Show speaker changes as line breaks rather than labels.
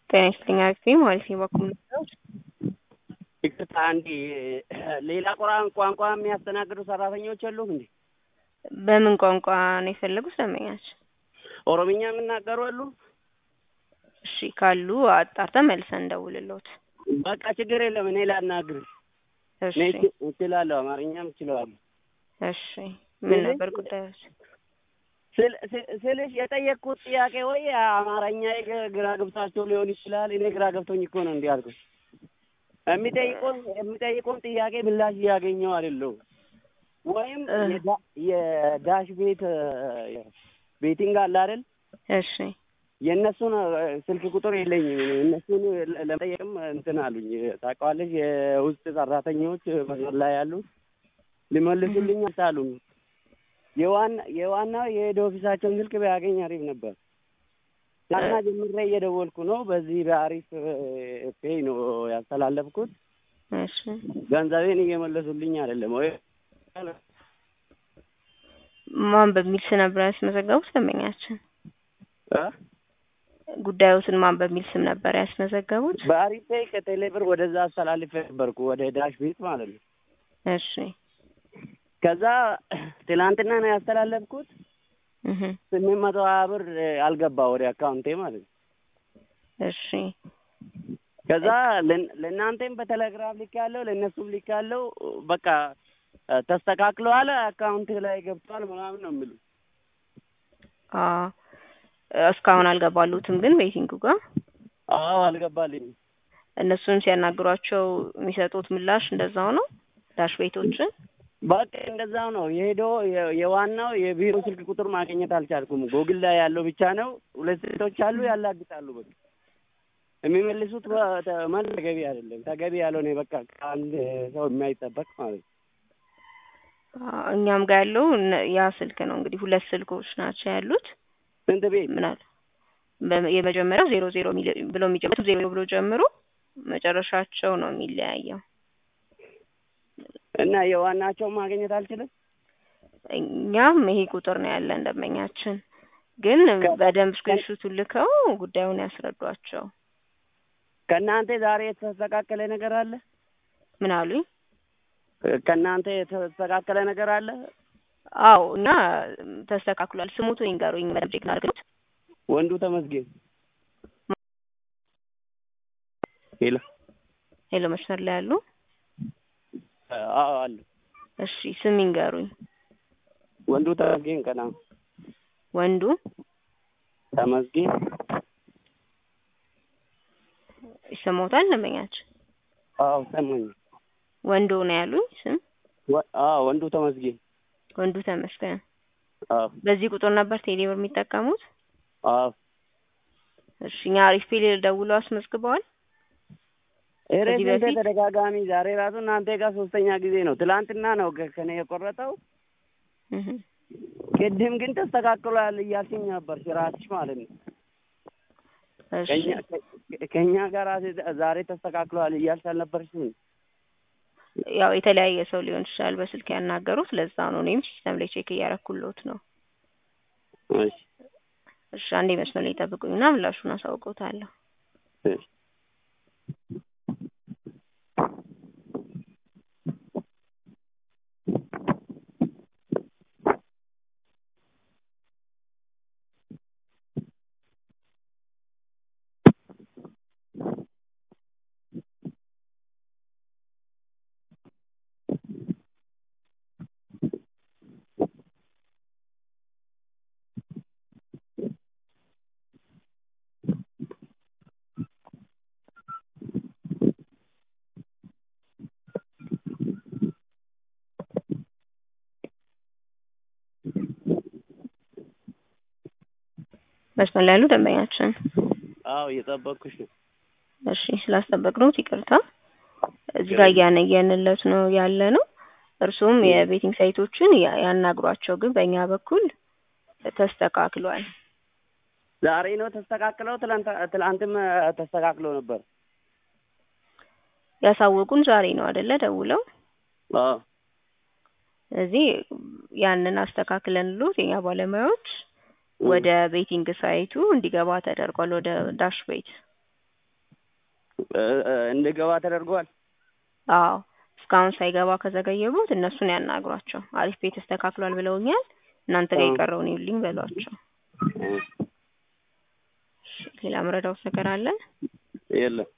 ጤና ይስጥልኝ አክስቴ ማለት ነው በኩል
ይቅርታ አንዴ ሌላ ቁርአን ቋንቋ የሚያስተናግዱ ሰራተኞች የሉም እንዴ?
በምን ቋንቋ ነው የፈለጉት ደንበኛች?
ኦሮምኛ የሚናገሩ አሉ?
እሺ ካሉ አጣርተን መልሰን እንደውልልዎት።
በቃ ችግር የለም እኔ ላናግርሽ።
እሺ
እኔ እችላለሁ፣ አማርኛም እችላለሁ።
እሺ ምን ነበር ጉዳዮች?
ስል- ስል- ስልሽ የጠየቅኩት ጥያቄ ወይ አማርኛ ግራ ገብታቸው ሊሆን ይችላል። እኔ ግራ ገብቶኝ እኮ ነው እንዲህ አልኩት። የሚጠይቁን የሚጠይቁን ጥያቄ ምላሽ እያገኘው አይደለሁም። ወይም
እ
የዳ- የዳሽ ቤት ቤቲንግ አለ አይደል?
እሺ
የእነሱን እ ስልክ ቁጥር የለኝም። እነሱን ለ- ለመጠየቅም እንትን አሉኝ። ታውቀዋለሽ፣ የውስጥ ሰራተኞች መስመር ላይ ያሉት ሊመልሱልኝ አልቻሉም። የዋና የዋናው የሄድ ኦፊሳቸውን ስልክ ቢያገኝ አሪፍ ነበር። ዛና ጀምሬ እየደወልኩ ነው። በዚህ በአሪፍ እ ፔይ ነው ያስተላለፍኩት።
እሺ
ገንዘቤን እየመለሱልኝ አይደለም ወይ
ማን በሚል ስም ነበር ያስመዘገቡት ደንበኛችን?
እ?
ጉዳዮትን ማን በሚል ስም ነበር ያስመዘገቡት?
በአሪፍ ፔይ ከቴሌ ብር ወደዛ አስተላልፌ ነበርኩ ወደ ዳሽ ቤት ማለት ነው።
እሺ
ከዛ ትላንትና ነው ያስተላለፍኩት።
እህ
ስምንት መቶ ሀያ ብር አልገባ ወደ አካውንቴ ማለት ነው።
እሺ
ከዛ ለን- ለእናንተም በቴሌግራም ልክ ያለው ለእነሱም ልክ ያለው በቃ ተስተካክለዋል፣ አካውንት ላይ ገብቷል ምናምን ነው የሚሉ
አ እስካሁን አልገባሉትም ግን ቤቲንጉ ጋር
አዎ አልገባልኝም።
እነሱን ሲያናግሯቸው የሚሰጡት ምላሽ እንደዛው ነው። ዳሽ ቤቶችን
በቃ እንደዛው ነው የሄደው። የ- የዋናው የቢሮ ስልክ ቁጥር ማግኘት አልቻልኩም። ጎግል ላይ ያለው ብቻ ነው። ሁለት ሴቶች አሉ ያላግጣሉ። በቃ የሚመልሱት በ- ተ- መልስ ተገቢ አይደለም። ተገቢ ያልሆነ በቃ ከአንድ ሰው የማይጠበቅ ማለት ነው።
አ እኛም ጋር ያለው እነ- ያ ስልክ ነው እንግዲህ ሁለት ስልኮች ናቸው ያሉት።
ስንት ቤት
ምን አለ በ- የመጀመሪያው ዜሮ ዜሮ ሚል- ብሎ የሚጀምሩት ዜሮ ብሎ ጀምሮ መጨረሻቸው ነው የሚለያየው።
እና የዋናቸውን ማግኘት አልችልም።
እኛም ይሄ ቁጥር ነው ያለን ደንበኛችን፣ ግን
ከ-
በደንብ ስክሪንሹቱን ልከው ጉዳዩን ያስረዷቸው።
ከእናንተ ዛሬ የተስተካከለ ነገር አለ?
ምን አሉኝ?
ከእናንተ የተስተካከለ ነገር አለ?
አዎ እና ተስተካክሏል። ስሙቱ ይንገሩኝ በደንብ ቼክ እናድርግት።
ወንዱ ተመስገን ሄሎ
ሄሎ መስመር ላይ ያሉ?
አዎ አሉ።
እሺ ስም ይንገሩኝ።
ወንዱ ተመስገን ቀና
ወንዱ
ተመስገን
ይሰማዎታል ደንበኛችን?
አዎ ሰማኝ።
ወንዱ ነው ያሉኝ ስም?
ወ- አዎ ወንዱ ተመስገን
ወንዱ ተመስገን።
አዎ
በዚህ ቁጥር ነበር ቴሌብር የሚጠቀሙት?
አዎ
እሺ እኛ አሪፍ ፔል ደውለው አስመዝግበዋል?
ኧረ
ከዚህ
ስንቴ
በፊት?
ተደጋጋሚ ዛሬ ራሱ እናንተ ጋር ሶስተኛ ጊዜ ነው። ትላንትና ነው ከ- ከኔ የቆረጠው።
እህ
ቅድም ግን ተስተካክሏል እያልሽኝ ነበር ራስሽ ማለት ነው።
እሺ
ከኛ ከ- ከኛ ጋር ዛሬ ተስተካክሏል እያልሽ አልነበርሽም?
ያው የተለያየ ሰው ሊሆን ይችላል በስልክ ያናገሩት። ለዛ ነው እኔም ሲስተም ላይ ቼክ እያረኩልዎት ነው።
እሺ
እሺ አንዴ መስመር ላይ ጠብቁኝና ምላሹን አሳውቅዎታለሁ።
እሺ
መስመር ላይ ያሉ ደንበኛችን፣
አዎ እየጠበቅኩሽ ነው።
እሺ ስላስጠበቅነዎት ይቅርታ። እዚህ ጋር እያነየንለት ነው ያለ ነው። እርሱም የቤቲንግ ሳይቶችን ያ- ያናግሯቸው፣ ግን በእኛ በኩል ተስተካክሏል።
ዛሬ ነው ተስተካክለው፣ ትላንት ትላንትም ተስተካክለው ነበር።
ያሳወቁን ዛሬ ነው አይደለ? ደውለው
አዎ
ስለዚህ ያንን አስተካክለንሎት የኛ ባለሙያዎች ወደ ቤቲንግ ሳይቱ እንዲገባ ተደርጓል። ወደ ዳሽ ቤት
እ- እ- እንድገባ ተደርጓል።
አዎ እስካሁን ሳይገባ ከዘገየቡት እነሱን ያናግሯቸው። አሪፍ ቤት ተስተካክሏል ብለውኛል፣ እናንተ ጋር
አዎ።
የቀረውን ይውልኝ በሏቸው።
እ፣
እሺ፣ ሌላ መረዳውት ነገር አለ?
የለም